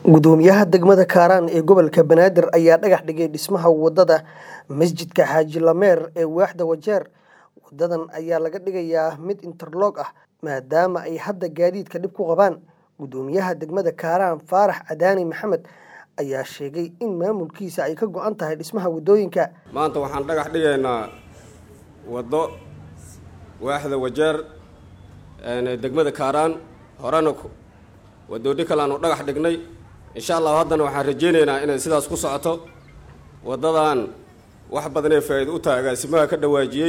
gudoomiyaha degmada kaaraan ee gobolka banaadir ayaa dhagax dhigay dhismaha wadada masjidka xaaji lameer ee waaxda wajeer wadadan ayaa laga dhigayaa mid interloog ah maadaama ay hadda gaadiidka dhib ku qabaan gudoomiyaha degmada kaaraan faarax cadaani maxamed ayaa sheegay in maamulkiisa ay ka go-an tahay dhismaha wadooyinka maanta waxaan dhagax dhigaynaa waddo waaxda wajeer degmada kaaraan horena wadoodhi kale aanu dhagax dhignay insha allahu haddana waxaan rajaynaynaa inay sidaas ku socoto waddadan wax badanee faa'iido u tahay agaasimaha ka dhawaajiyey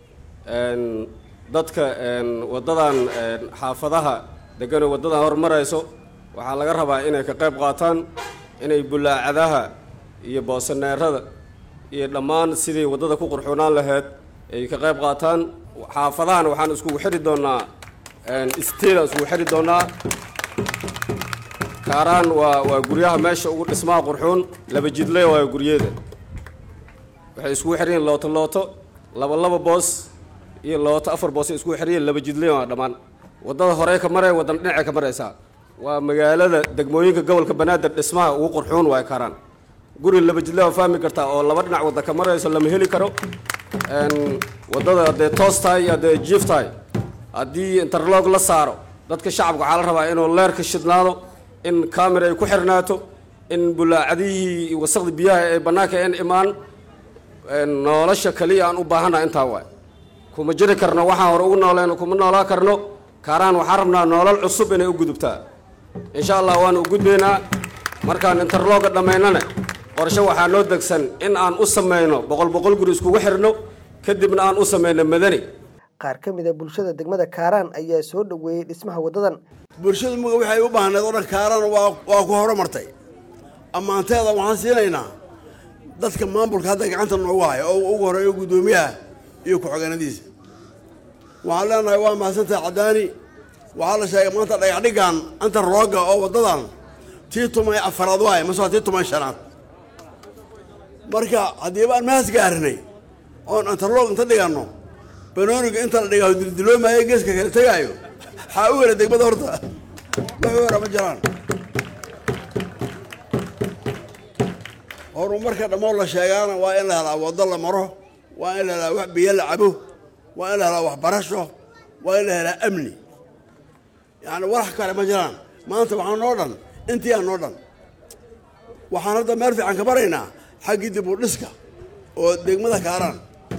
dadka waddadan xaafadaha deganoo waddadan hormarayso waxaa laga rabaa inay ka qayb qaataan inay bulaacadaha iyo boosaneerada iyo dhammaan sidii waddada ku qurxoonaan lahayd ay ka qayb qaataan xaafadahan waxaan iskugu xidhi doonaa steedaan iskugu xidhi doonaa kaaraan waa waa guryaha meesha ugu dhismaha qurxuun laba jidle waa guryeeda waxay iskugu xidhan yihin looto looto laba laba boos iyo looto afar boos ay iskugu xidhan yihin laba jidle waa dhammaan waddada horey ka maraya waddana dhinacay ka maraysaa waa magaalada degmooyinka gobolka banaadir dhismaha ugu qurxuun waay kaaraan guri laba jidle waa fahmi kartaa oo laba dhinac wadda ka marayso lama heli karo waddada haddee toos tahay iyo haddee jiif tahay haddii interlog la saaro dadka shacabka waxaa la rabaa inuu leerka shidnaado in camera ay ku xirnaato in bulaacadihii wasaqda biyaha ay bannaanka en imaan nolosha kaliya aan u baahannaha intaa waay kuma jiri karno waxaan hore ugu nooleen kuma noolaa karno kaaraan waxaan rabnaa noolal cusub inay u gudubtaa insha allah waanu u gudbaynaa markaan interlooga dhammaynana qorshe waxaa noo degsan in aan u samayno boqol boqol guri iskugu xirno kadibna aan u samayno madani qaar ka mid a bulshada degmada kaaraan ayaa soo dhoweeyey dhismaha waddadan bulshadu muga waxay u baahneed oo dhan kaaraan waa waa ku horumartay ammaanteeda waxaan siinaynaa dadka maamulka hadda gacanta noogu haya oo ugu horeeyo guddoomiyaha iyo ku-xigeenadiisa waxaan leenahay waa mahadsantahay caddaani waxaa la sheegay maanta dhagaxdhigan anta rooga oo waddadan tii tumay afaraad waaye mase waa tii tumay shanaad marka haddiiba aan mahas gaarinay oon antarloog inta dhiganno banooniga inta la dhigaa dildiloomayo geeska kala tegaayo waxaa u wera degmada horta wax wera ma jiraan horumarka dhammood la sheegaana waa in la helaa waddo la maro waa in la helaa wax biyo la cabo waa in la helaa waxbarasho waa in la helaa amni yacni walax kale ma jiraan maanta waxaa noo dhan intii aan noo dhan waxaan hadda meel fiican ka baraynaa xaggii dib u dhiska oo degmada kaaraan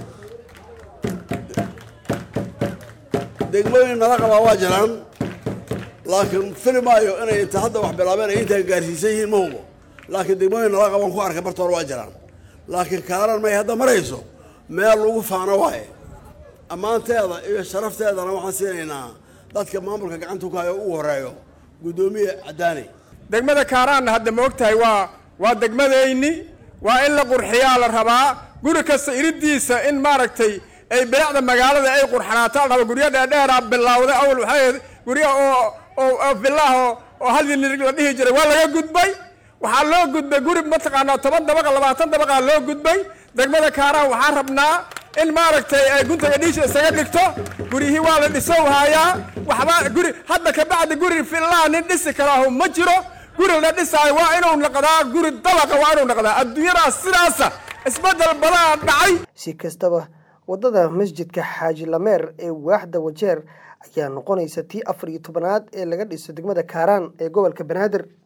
degmooyin nala qabaa waa jiraan laakiin fili maayo inay inta hadda wax bilaabeen ay intaa gaarsiisan yihiin ma hubo laakiin degmooyin nala qabaan ku arkay bartoor waa jiraan laakiin kaaran may hadda marayso meel lagu faano waaye ammaanteeda iyo sharafteedana waxaan siinaynaa dadka maamulka gacanta ku hayo ugu horeeyo guddoomiye caddaani degmada kaaraanna hadda ma og tahay waa waa degmadayni waa in la qurxiyaa la rabaa guri kasta iridiisa in maaragtay ay bilacda magaalada ay qurxanaato la raba guryo dheerdheera bilawda awal waxay ahayd guryo oo oo villaah oo hal nirig la dhihi jiray waa laga gudbay waxaa loo gudbay guri mataqaanaa toban dabaqa labaatan dabaqa loo gudbay degmada kaaraan waxaa rabnaa in maaragtay ay guntaga dhiisha isaga dhigto guryihii waa la dhisow haayaa waxba guri hadda kabacdi guri villaha nin dhisi karaahu ma jiro guri la dhisaayo waa inuu noqdaa guri dabaqa waa inuu noqdaa adduunyadaas sidaasa isbeddel badaa dhacay si kastaba waddada masjidka xaaji lameer ee waaxda wajeer ayaa noqonaysa tii afar iyo tobanaad ee laga dhiso degmada kaaraan ee gobolka banaadir